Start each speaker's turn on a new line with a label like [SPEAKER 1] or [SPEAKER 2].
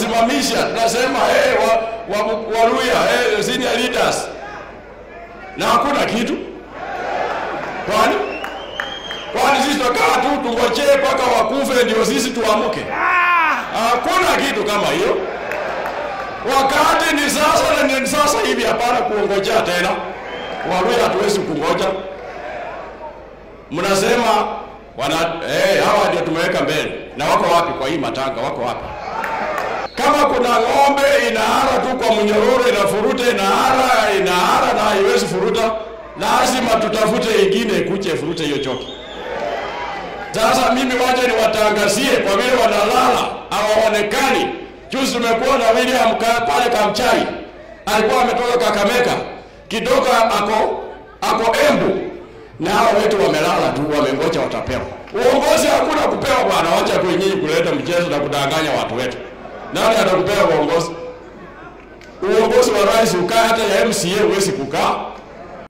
[SPEAKER 1] tunawasimamisha, tunasema hey, wa, wa, Waluya hey, senior leaders, na hakuna kitu. Kwani kwani sisi tutakaa tu tungojee mpaka wakufe ndio sisi tuamuke? Hakuna kitu kama hiyo. Wakati ni sasa na ni sasa hivi, hapana kuongojea tena. Waluya hatuwezi kungoja. Mnasema wana eh, hawa ndio tumeweka mbele, na wako wapi kwa hii matanga? Wako wapi? Kama kuna ng'ombe inaara tu kwa mnyororo, inafuruta, inaara, inaara na haiwezi furuta, lazima tutafute ingine ikuje ifurute hiyo choki. Sasa mimi wacha niwatangazie, kwa vile wanalala hawaonekani. Juzi tumekuwa na William ka- pale Kamchai, alikuwa ametoka Kakamega, kidogo ako ako Embu, na hao wetu wamelala tu, wamengoja watapewa. Uongozi hakuna kupewa bwana, wacha tu nyinyi kuleta mchezo na kudanganya watu wetu. Nani atakupea uongozi? Uongozi wa rais ukaa, hata ya MCA huwezi kukaa.